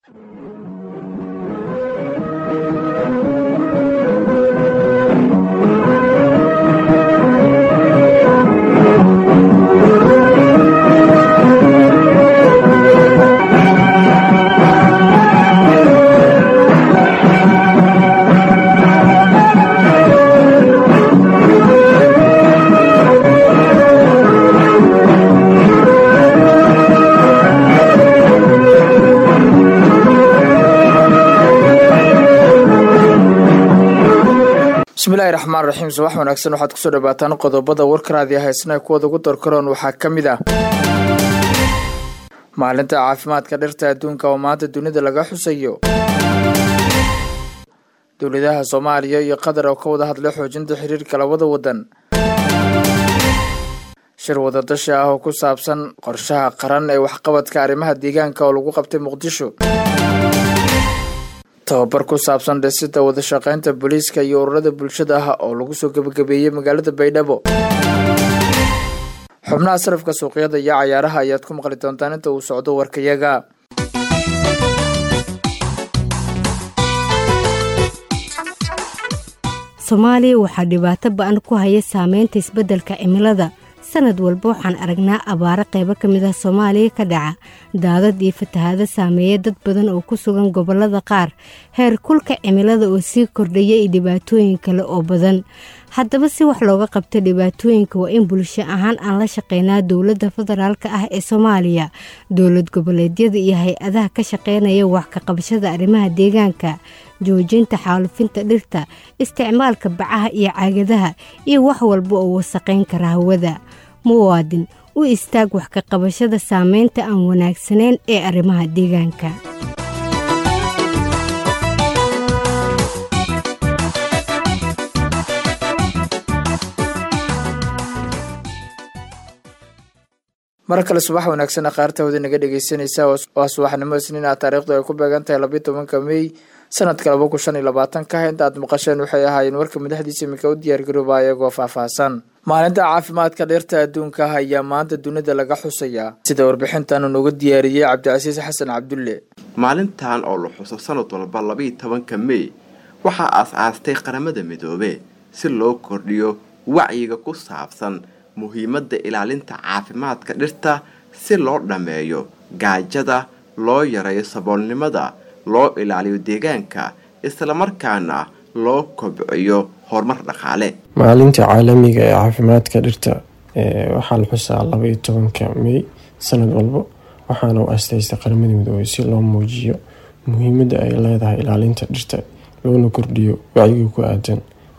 bismillahi raxmaan raxiim subax wanaagsan waxaad kusoo dhawaataan qodobada warkaraadi haysna kuwada ugu darkaroon waxaa ka mid ah maalinta caafimaadka dhirta adduunka oo maanta dunida laga xusayo dowladaha soomaaliya iyo qatar oo ka wada hadlay xoojinta xiriirka labada wadan shir wadadashi ah oo ku saabsan qorshaha qaran ee waxqabadka arrimaha deegaanka oo lagu qabtay muqdisho tababar ku saabsan dhisida wadashaqeynta booliiska iyo ururada bulshada ah oo lagu soo gebagabeeyey magaalada baydhabo xubnaha sarafka suuqyada iyo cayaaraha ayaad ku maqli doontaan inta uu socdo warkayaga soomaaliya waxaa dhibaato ba-an ku haya saameynta isbeddelka cimilada sanad walba waxaan aragnaa abaaro qaybo ka mid ah soomaaliya ka dhaca daadad iyo fatahaado saameeya dad badan oo ku sugan gobollada qaar heer kulka cimilada oo sii kordhaya iyo dhibaatooyin kale oo badan haddaba si wax looga qabto dhibaatooyinka waa in bulsho ahaan aan la shaqeynaa dowladda federaalk ah ee soomaaliya dowlad goboleedyada iyo hay-adaha ka shaqeynaya wax ka qabashada arrimaha deegaanka joojinta xaalufinta dhirta isticmaalka bacaha iyo caagadaha iyo wax walba oo wasaqayn kara hawada muwaadin u istaag wax ka qabashada saameynta aan wanaagsanayn ee arrimaha deegaanka mar kale subax wanaagsan akhaartawada naga dhegeysanaysa waa subaxnimo isniin ah taariikhdu ay ku beegan tahay labayo tobanka mey sanadka laba kun shan iyo labaatanka inta aad maqasheen waxay ahaayeen warka madaxdiisa iminka u diyaargarooba iyagoo faahfaahsan maalinta caafimaadka dheerta adduunka ah ayaa maanta dunida laga xusayaa sida warbixintan nooga diyaariyey cabdicasiis xasan cabdulle maalintan oo la xuso sanad walba labaiyo tobanka mey waxaa aas-aastay qaramada midoobe si loo kordhiyo wacyiga ku saabsan muhiimadda ilaalinta caafimaadka dhirta si loo dhammeeyo gaajada loo yareeyo saboolnimada loo ilaaliyo deegaanka islamarkaana loo kobciyo horumar dhaqaale maalinta caalamiga ee caafimaadka dhirta waxaa la xusaa labaiyo tobanka mey sanad walba waxaana u asteystay qaramada midoobey si loo muujiyo muhiimadda ay leedahay ilaalinta dhirta loona kordhiyo wacyiga ku aadan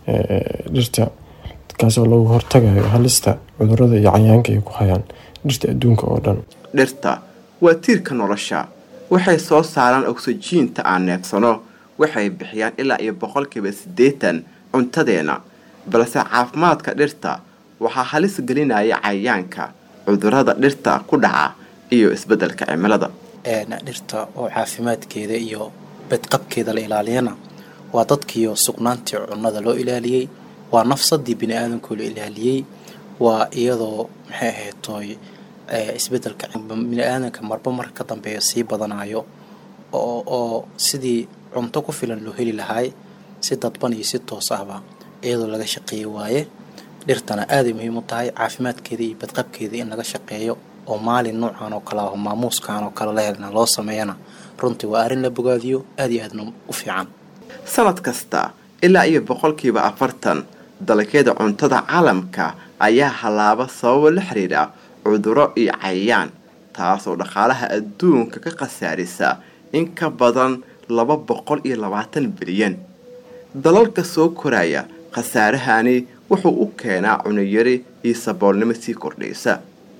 dhirta kaasoo lagu hortagayo halista cudurada iyo cayaanka ay ku hayaan dhirta adduunka oo dhan dhirta waa tiirka nolosha waxay soo saaraan ogsijiinta aan neefsano waxay bixiyaan ilaa iyo boqolkiiba siddeetan cuntadeena balse caafimaadka dhirta waxaa halis gelinaya cayayaanka cudurada dhirta ku dhaca iyo isbeddelka cimilada dhirta oo caafimaadkeeda iyo badqabkeeda la ilaaliyana waa dadkiiyo sugnaantii cunnada loo ilaaliyey waa nafsadii bini aadamkoo la ilaaliyey waa iyadoo maxay ahayd tooy isbedelka bini aadamka marba marka ka dambeeya sii badanayo oo oo sidii cunto ku filan loo heli lahaay si dadban iyo si toos ahba iyadoo laga shaqeeyo waaye dhirtana aaday muhiim u tahay caafimaadkeeda iyo badqabkeeda in laga shaqeeyo oo maalin noocan oo kale ah maamuuskan oo kale lehelna loo sameeyana runtii waa arrin la bogaadiyo aada iyo aadna u fiican sanad kasta ilaa iyo boqolkiiba afartan dalagyada cuntada caalamka ayaa hallaaba sababo la xiriira cuduro iyo cayayaan taasoo dhaqaalaha adduunka ka khasaarisa in ka badan laba boqol iyo labaatan bilyan dalalka soo koraya khasaarahani wuxuu u keenaa cunayari iyo saboolnimo sii kordhaysa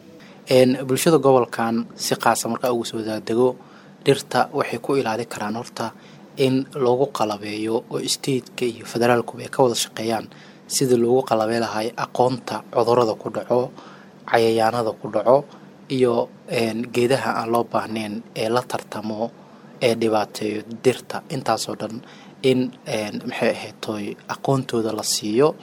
bulshada gobolkan si qaasa markaa ugu soo daadego dhirta waxay ku ilaali karaan horta in loogu qalabeeyo oo stateka iyo federaalkuba ay ka wada shaqeeyaan sidii loogu qalabey lahay aqoonta cudurada ku dhaco cayayaanada ku dhaco iyo geedaha aan loo baahnayn ee la tartamo ee dhibaateeyo dirta intaasoo dhan in maxay ahayd tooy aqoontooda la siiyo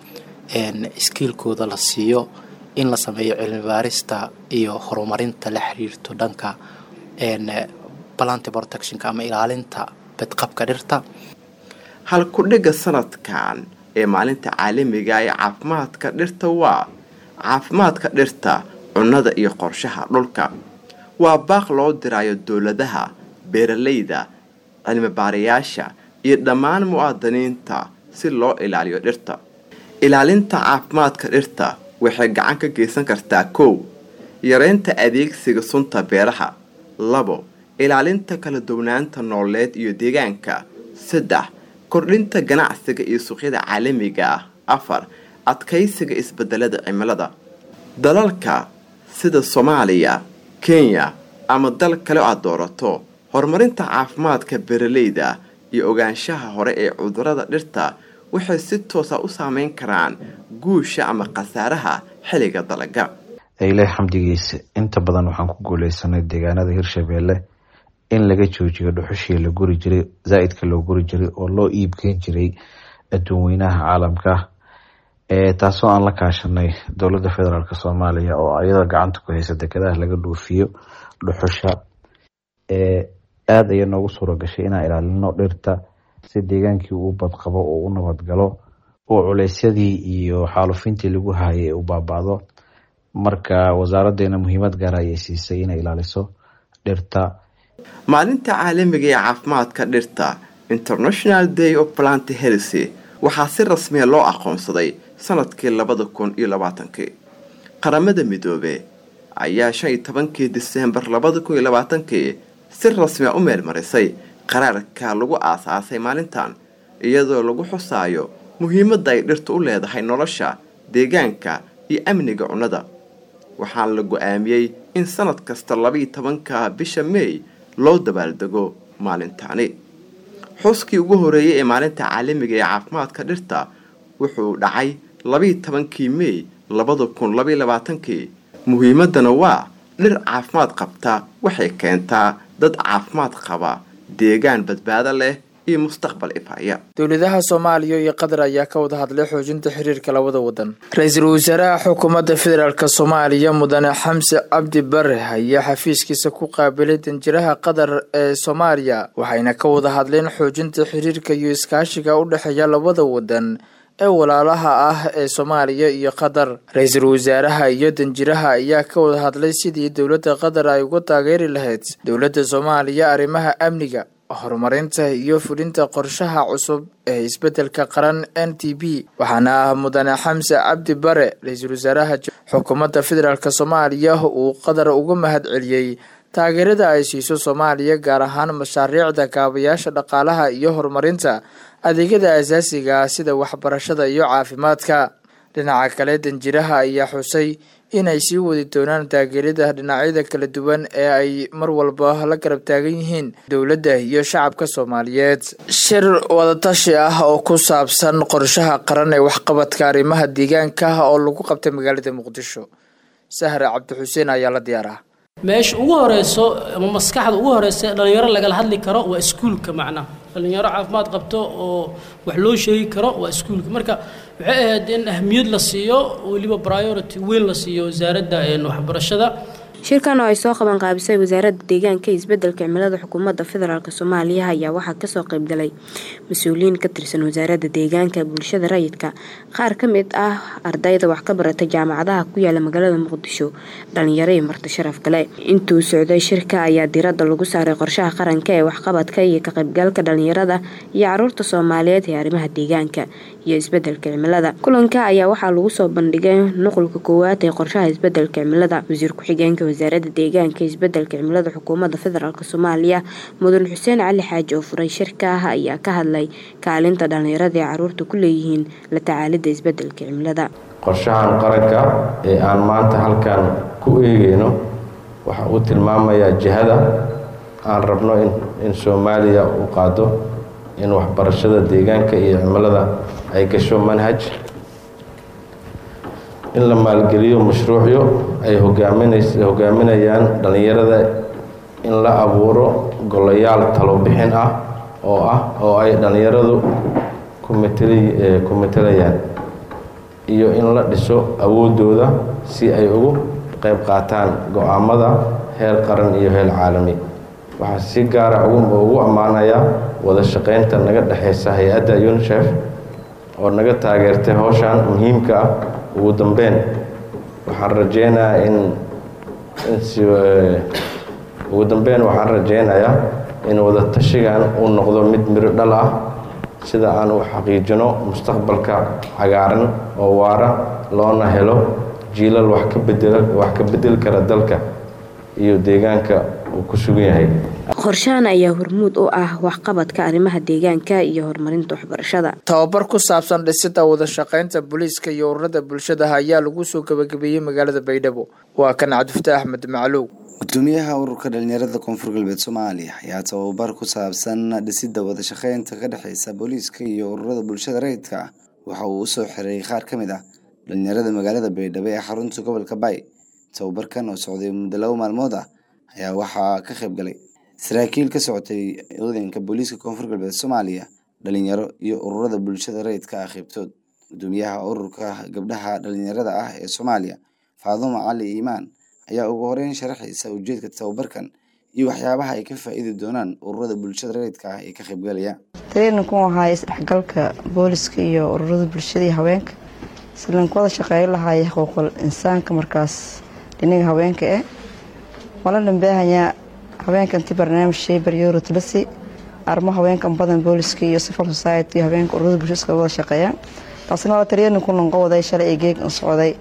iskiilkooda la siiyo in la sameeyo cilmi baarista iyo horumarinta la xiriirto dhanka plant protectionka ama ilaalinta badqabka dhirta halku-dhigga sanadkan ee maalinta caalamiga ee caafimaadka dhirta waa caafimaadka dhirta cunnada iyo qorshaha dhulka waa baaq loo dirayo dowladaha beeralayda cilmibaarayaasha iyo dhammaan muwaadiniinta si loo ilaaliyo dhirta ilaalinta caafimaadka dhirta waxay gacan ka geysan kartaa kow yareynta adeegsiga sunta beeraha labo ilaalinta kala duwanaanta nooleed iyo deegaanka saddex kordhinta ganacsiga iyo suuqyada caalamiga ah afar adkaysiga isbedelada cimilada dalalka sida soomaaliya kenya ama dal kale aad doorato horumarinta caafimaadka beeralayda iyo ogaanshaha hore ee cudurada dhirta waxay si toosa u saameyn karaan guusha ama khasaaraha xilliga dalaga ilaah xamdigiisa inta badan waxaan ku guuleysanay deegaanada hirshabeelle in laga joojiyo dhuxushii la guri jiray zaa-idka loo guri jiray oo loo iibgeyn jiray adduun weynaha caalamka taasoo aan la kaashanay dowladda federaalk soomaaliya oo ayada gacanta ku haysa dekedaha laga dhoofiyo dhuxusha aada ayaa noogu suura gashay inaan ilaalino dhirta si deegaankii uu badqabo oo u nabadgalo oo culeysyadii iyo xaalufintii lagu hayay ee u baaba-do marka wasaaraddeena muhiimad gaara ayay siisay inay ilaaliso dhirta maalinta caalamiga ee caafimaadka dhirta international day of plant healthy waxaa si rasmiya loo aqoonsaday sanadkii labada kun iyo labaatankii qaramada midoobe ayaa shan iyo tobankii diseembar labada kun iyo labaatankii si rasmiya u meelmarisay qaraarka lagu aasaasay maalintan iyadoo lagu xusaayo muhiimadda ay dhirtu u leedahay nolosha deegaanka iyo amniga cunnada waxaana la go-aamiyey in sanad kasta labaiyo tobanka bisha meey loo dabaaldego maalintaani xuskii ugu horeeyey ee maalinta caalamiga ee caafimaadka dhirta wuxuu dhacay labaiyo tobankii meey labada kun labaiyo labaatankii muhiimaddana waa dhir caafimaad qabta waxay keentaa dad caafimaad qaba deegaan badbaado leh iyo mustaqbal ifaya dowladaha soomaaliya iyo qatar ayaa ka wada hadlay xoojinta xiriirka labada wadan ra-iisul wasaaraha xukuumadda federaalk soomaaliya mudane xamse cabdi bare ayaa xafiiskiisa ku qaabilay danjiraha qatar ee soomaaliya waxayna ka wada hadleen xoojinta xiriirka iyo iskaashiga u dhexeeya labada wadan ee walaalaha ah ee soomaaliya iyo qatar ra-iisul wasaaraha iyo danjiraha ayaa ka wada hadlay sidii dowladda qatar ay uga taageeri lahayd dowladda soomaaliya arrimaha amniga horumarinta iyo fulinta qorshaha cusub ee isbeddelka qaran n t b waxaana ah mudane xamse cabdi bare ra-iisul wasaaraha xukuumadda federaalk soomaaliya uu qatar uga mahad celiyey taageerada ay siiso soomaaliya gaar ahaan mashaariicda kaabayaasha dhaqaalaha iyo horumarinta adeegyada asaasiga sida waxbarashada iyo caafimaadka dhinaca kale danjiraha ayaa xusay inay sii wadi doonaan taageerada dhinacyada kala duwan ee ay mar walba la garab taagan yihiin dowladda iyo shacabka soomaaliyeed shir wadatashi ah oo ku saabsan qorshaha qaran ee waxqabadka arrimaha deegaanka oo lagu qabtay magaalada muqdisho sahre cabdixuseen ayaa la diyaaraha meesha ugu horeyso ama maskaxda ugu horeysa dhalinyaro lagala hadli karo waa iskuulka macnaha dhalinyaro caafimaad qabto oo wax loo sheegi karo waa iskuulka marka waxay ahayd in ahmiyad la siiyo weliba priority weyn la siiyo wasaaradda waxbarashada shirkan oo ay soo qaban qaabisay wasaaradda deegaanka iyo isbedelka cimilada xukuumadda federaalk soomaaliya ayaa waxaa kasoo qaybgalay mas-uuliyiin ka tirsan wasaaradda deegaanka bulshada rayidka qaar ka mid ah ardayda wax ka barata jaamacadaha ku yaala magaalada muqdisho dhalinyaro iyo marti sharaf kale intuu socday shirka ayaa diradda lagu saaray qorshaha qaranka ee waxqabadka iyo ka qaybgalka dhalinyarada iyo caruurta soomaaliyeed ee arrimaha deegaanka iyo isbedelka cimilada kulanka ayaa waxaa lagu soo bandhigay nuqulka koowaad ee qorshaha isbedelka cimilada wasiir ku-xigeenka wasaaradda deegaanka isbedelka cimilada xukuumadda federaalk soomaaliya mudan xuseen cali xaaji oo furay shirka ah ayaa ka hadlay kaalinta dhalinyarada ee caruurta ku leeyihiin la tacaalidda isbedelka cimilada qorshahan qaranka ee aan maanta halkan ku eegeyno waxa uu tilmaamayaa jihada aan rabno in soomaaliya uu qaado in waxbarashada deegaanka iyo cimilada ay gasho manhaj in la maalgeliyo mashruucyo ay hogaaminayaan dhallinyarada in la abuuro golayaal talobixin ah oo ah oo ay dhallinyaradu ku matelayaan iyo in la dhiso awoodooda si ay ugu qayb qaataan go-aamada heer qaran iyo heer caalami waxaa si gaara ugu ammaanayaa wada shaqeynta naga dhexeysa hay-adda unisef oo naga taageertay howshan muhiimka ah ugu dambeyn waxaan rajeynayaa in ugu dambeyn waxaan rajeynayaa in wada tashigan uu noqdo mid miro dhal ah sida aan u xaqiijino mustaqbalka cagaaran oo waara loona helo jiilal wax ka bedela wax ka bedeli kara dalka iyo deegaanka uu ku sugan yahay qorshahan ayaa hormuud u ah waxqabadka arrimaha deegaanka iyo horumarinta waxbarashada tababar ku saabsan dhisida wada shaqeynta booliiska iyo ururada bulshada ayaa lagu soo gabagabeeyey magaalada baydhabo waa kan cabdifataax axmed macluw gudoomiyaha ururka dhalinyarada koonfur galbeed soomaaliya ayaa tababar ku saabsan dhisida wada shaqeynta ka dhexeysa booliiska iyo ururada bulshada rayidka ah waxa uu usoo xiray qaar ka mid ah dhalinyarada magaalada baydhabo ee xarunta gobolka bay tababarkan oo socday muddo laba maalmood ah ayaa waxaa ka qayb galay saraakiil ka socotay ciidanka booliiska koonfur galbeed soomaaliya dhalinyaro iyo ururada bulshada rayidka ah qeybtood gudoomiyaha ururka gabdhaha dhalinyarada ah ee soomaaliya faadumo cali iimaan ayaa ugu horeyn sharaxaysa ujeedka tababarkan iyo waxyaabaha ay ka faa-iidi doonaan ururada bulshada rayidka ah ee ka qaybgalaya treeninku ahaa isdhexgalka booliska iyo ururada bulshada iyo haweenka islanku wada shaqeeyo lahaaya xuquuqul insaanka markaas dhinaga haweenka eh wala dhambeehayaa haweenka inti barnaamij sheybar yorotlasi arrimo haweenkan badan booliska iyo civil society iyo haweenka ururada bulshada iska wada shaqeeyaan taasina waa treeninku lanqo waday shalay ee geeg socday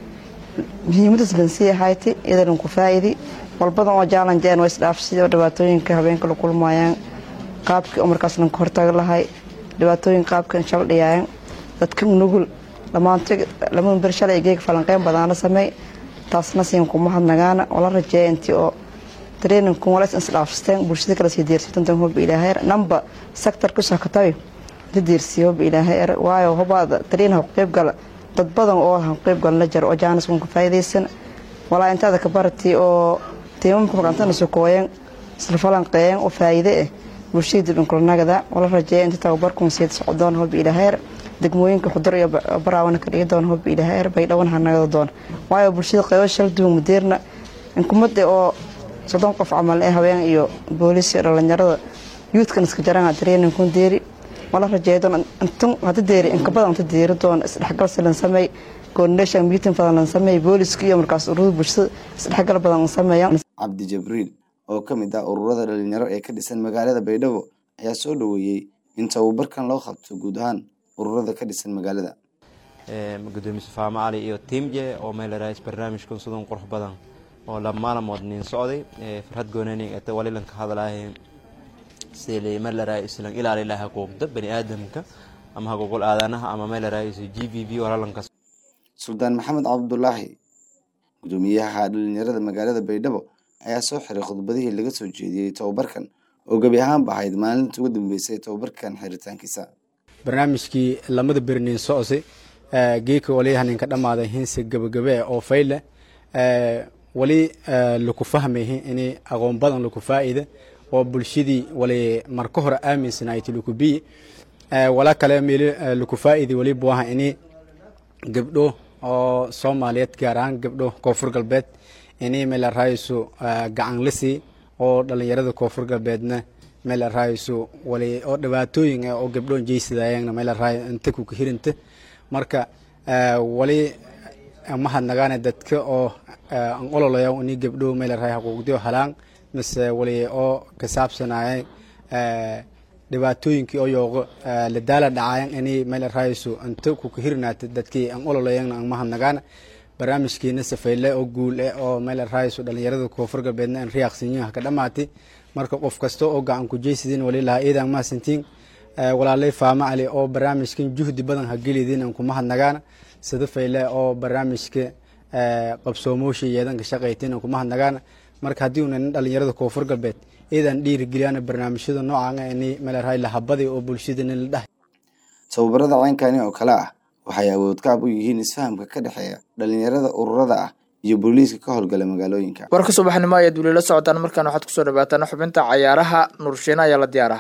muhiimadaas lansii ahayti iyadan ku faa-idi walbadan oo jaalanjeen waa isdhaafsida oo dhibaatooyinka haweenka la kulmayaan qaabkii oo markaas lanka hortaga lahay dhibaatooyin qaabkan shal dhiyaayan dadka nugul dhammaanto lamada ber shalay geeg falanqeyn badaana samey taasna siin kuma hadnagaana oo la rajeeya intii oo treeninku walays isdhaafsteen bulshada kala sii deersitantan hoba ilaahay namba sector kusoo katabi la deersiya hoba ilaahay waayo hobaada treen ha qeyb gala dad badan oo ha qeyb galan la jaro oo jaanis wanka faa'iidaysan walaa intaada ka barati oo tiimamka maqantana sokooyan isla falanqeeyan oo faa'iide ah bulshada dib inkulanagada wala rajeeya inta tababarkun siid socdoon hoba ilaahay degmooyinka xudur iyo baraawana ka dhigi doona hoba ilaahay baydhawan ha nagada doona waayo bulshada qeybo shal duwan mudeerna inkumada oo soddon qof camal ee haween iyo booliis iyo dhalinyarada yuudkan iska jarana treeningkun deeri wala rajeeya doon intun hada deeri inka badan inta deeri doon isdhexgal silan sameey coordination meeting badan lan sameey booliska iyo markaas ururada bulshada isdhexgal badan lan sameeyaan cabdi jabriil oo ka mid ah ururada dhalinyaro ee ka dhisan magaalada baydhabo ayaa soo dhaweeyey in tababarkan loo qabto guud ahaan ururada ka dhisan magaalada gudoomiye safaamo cali iyo tiimje oo meelarays barnaamijkan sidan qurux badan oo lamaanamood nin socday farhad goonanig ata walilan ka hadlaahay sidii meelaraay islan ilaali lahaa xuquuqda bani aadamka ama xuquuqul aadanaha ama meelaraay g v v walalankas suldaan maxamed cabdulaahi gudoomiyaha dhalinyarada magaalada baydhabo ayaa soo xiray khudbadihii laga soo jeediyey tababarkan oo gebi ahaanba ahayd maalinta ugu dambeysay tababarkan xiritaankiisa barnaamijkii lamada bernin socsi geeka waliyaha ninka dhammaaday hinse gabagabe oo fayle wali laku fahmayhi ini aqoon badan laku faa'ida oo bulshadii wali marka hore aaminsanayti laku biyi wala kale meel laku faa'idi wali buaha ini gabdho oo soomaaliyeed gaar ahaan gabdho koonfur galbeed ini meel arahayso gacan lisi oo dhalinyarada koonfur galbeedna meel arahayso wali oo dhibaatooyin oo gabdho jeysadayana meel arahay inta kuka hirinta marka wali mahadnagaane dadka oo an ololaya ini gabdho meel arahay xuquuqdio halaan mise wali oo ka saabsanaya dhibaatooyinkii oo yooqo la daala dhacayan ini meel arahayso inta kuka hirinaata dadkii an ololayana an mahadnagaana barnaamijkiina safayle oo guul eh oo meel arahayso dhalinyarada koonfur galbeedna an riyaaqsinyiha ka dhamaatay marka qof kasta oo gacan ku jeysidin wali lahaa iidan mahadsantiin walaalay faama cali oo barnaamijkan juhdi badan ha gelidin an ku mahadnagaana sida fayle oo barnaamijka qabsoomoosha yeedan ka shaqaytin an ku mahadnagaana marka haddii una nin dhalinyarada koonfur galbeed iidan dhiirigeliyana barnaamijyada noocan ini meel arahay lahabadi oo bulshada nin la dhahay tababarada ceynkani oo kale ah waxay awood kaab u yihiin isfahamka ka dhexeeya dhalinyarada ururada ah iyo booliiska ka howlgala magaalooyinka warka subaxnimo ayaad weli la socotaan markaan waxaad kusoo dhawaataan xubinta cayaaraha nurshiina ayaa la diyaara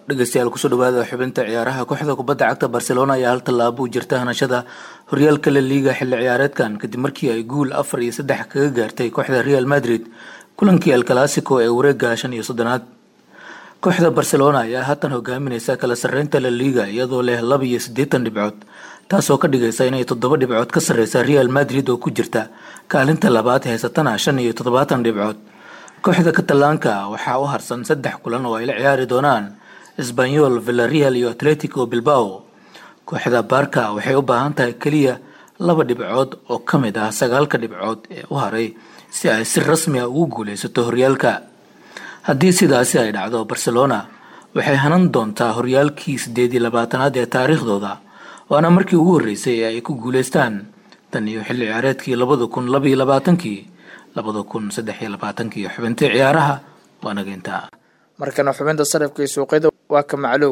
dhegeystayaal kusoo dhawaada xubinta ciyaaraha kooxda kubadda cagta barcelona ayaa hal tallaabo u jirta hanashada horyaalka la liiga xilli ciyaareedkan kadib markii ay guul afar iyo saddex kaga gaartay kooxda real madrid kulankii el clasico ee wareega shan iyo soddonaad kooxda barcelona ayaa haatan hogaamineysa kala sarreynta la liiga iyadoo leh laba iyo siddeetan dhibcood taasoo ka dhigaysa inay toddoba dhibcood ka sarreysa real madrid oo ku jirta kaalinta labaad haysatana shan iyo toddobaatan dhibcood kooxda katalaanka waxaa u harsan saddex kulan oo ay la ciyaari doonaan sbanyol villareal iyo atletico bilbao kooxda barka waxay u baahan tahay keliya laba dhibcood oo ka mid ah sagaalka dhibcood ee u haray si ay si rasmi ah ugu guuleysato horyaalka haddii sidaasi ay dhacdo barcelona waxay hanan doontaa horyaalkii sideed iyo labaatanaad ee taariikhdooda waana markii ugu horreysay ee ay ku guuleystaan tan iyo xilli ciyaareedkii labada kun laba iyo labaatankii labada kun saddex iyo labaatankii xubintii ciyaaraha waa nageynta markana xubinta sarifka iyo suuqyada waa ka maclow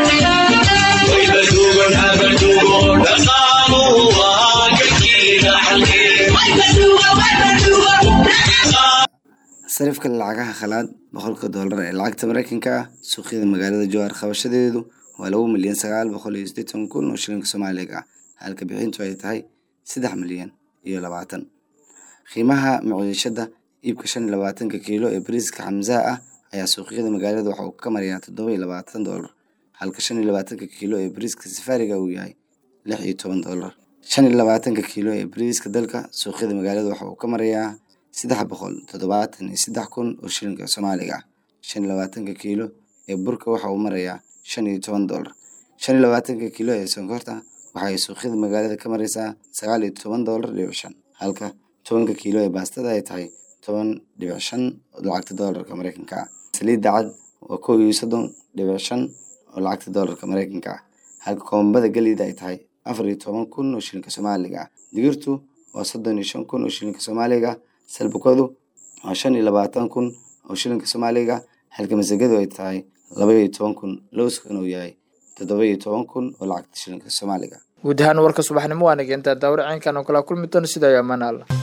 sarifka lacagaha khalaad boqolka doolar ee lacagta mareykanka ah suuqyada magaalada jowhar qabashadeedu waa laba milyan sagaal boqol iyo siddeetan kun oo shilinka soomaaliga ah halka bixintu ay tahay saddex milyan iyo labaatan qiimaha maciishada iibka shan iyo labaatanka kiilo ee bariiska xamsaha ah ayaa suuqyada magaalada waxa uu ka marayaa toddoba iyo labaatan doolar halka shan iyo labaatanka kiilo ee bariiska safaariga uu yahay lix iyo toban doolar shan iyo labaatanka kiilo ee bariiska dalka suuqyada magaalada waxa uu ka marayaa saddex boqol toddobaatan iyo saddex kun oo shilinka soomaaliga ah shan iyo labaatanka kiilo ee burka waxa uu marayaa shan iyo toban doolar shan iyo labaatanka kiilo ee sonkorta waxa ay suuqyada magaalada ka maraysaa sagaal iyo toban doolar dhibic shan halka tobanka kiilo ee baastada ay tahay toban dhibic shan lacagta doolarka mareykanka ah saliidda cad waa kow iyo soddon dhibic shan oo lacagta doolarka mareykanka ah halka koombada galeyda ay tahay afar iyo toban kun oo shilinka soomaaliga ah digirtu waa soddon iyo shan kun oo shilinka soomaaliga salbukadu waa shan iyo labaatan kun oo shilinka soomaaliga halka masagadu ay tahay laba iyo toban kun lowskan uu yahay toddoba iyo toban kun oo lacagta shilinka soomaaliga guud ahaan warka subaxnimo waa nageenta daawar caynkan oo kala kulmi doona sida ayo ammaan alla